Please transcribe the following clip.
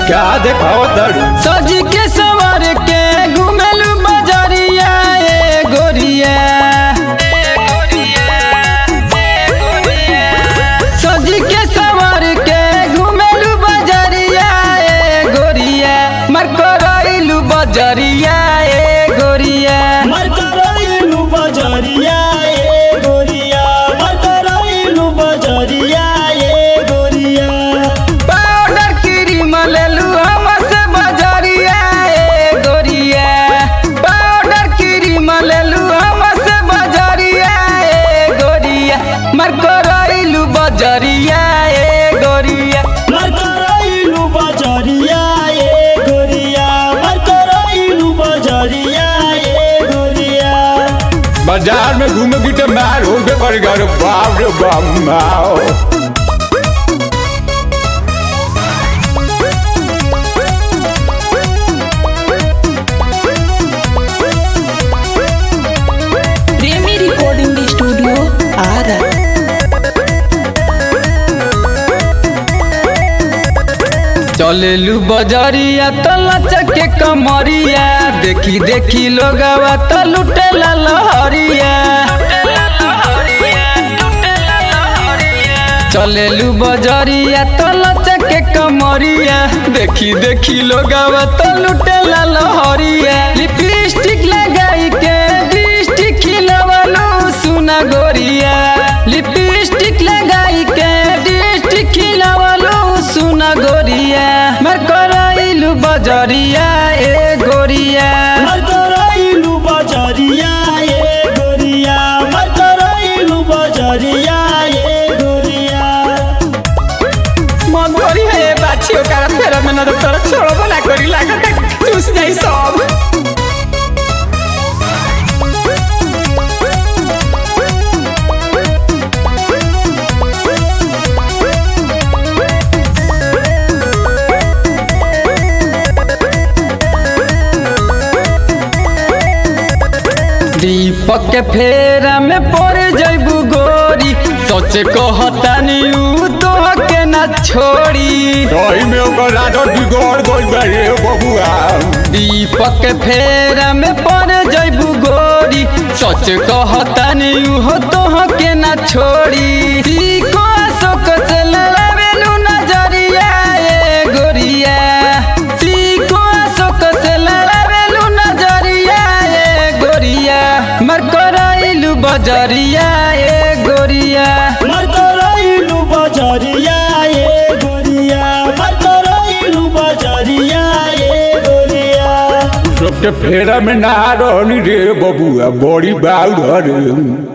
का देखाओ तड़ू सज के सवर के घुमेलू बजरिया ए गोरिया सज के सवर के घुमेलू बजरिया ए गोरिया मर करैलू बजरिया ए गोरिया मरकरैलू बजरिया ए गोरिया मरकरैलू बजरिया ए गोरिया पाउडर क्रीम लेलू हमसे बजरिया ए गोरिया पाउडर क्रीम लेलू हमसे बजरिया ए गोरिया मर करैलू बजरिया ए गोरिया मरकरैलू बजरिया ए गोरिया मरकरैलू बजरिया ए गोरिया बाजार में घूमे की तो मार हो गए पर घर बाप रे बाप माओ प्रेमी रिकॉर्डिंग स्टूडियो आरा चलेलू बजरिया तो लचक के कमरिया देखी देखी लोगवा तो लुटेला लहरिया चलेलू बजरिया तो लचक के कमरिया देखी देखी लोगवा तो लुटेला लहरिया लिपस्टिक लगाई के लिपस्टिक खिलवलू सुना गोरिया लिपस्टिक लगाई के लिपस्टिक खिलवलू सुना गोरिया मर करैलू बजरिया ए गोरिया मरकरैलू बजरिया ए गोरिया मरकरैलू बजरिया ए गोरिया मन करी है बाछी ओकरा फेर में न तोरा छोड़बो ना करी लागत चूस जाई सब दीपक के फेरा में पड़ जैबू गोरी सोचे कहतानी ऊ तो के ना छोड़ी दही में ओकर आदत बिगड़ गइल बा रे बबुआ दीपक के फेरा में पड़ जैबू गोरी सच कहतानी ऊ तो के ना छोड़ी सीको अशोक से लड़ावेलू नजरिया ए गोरिया सीको अशोक से लड़ावेलू नजरिया ए गोरिया मर करैलू बजरिया ए गोरिया मरकरैलू बजरिया ए गोरिया मरकरैलू बजरिया ए गोरिया सबके फेरा में ना रहनी रे बबुआ बड़ी बाउर रे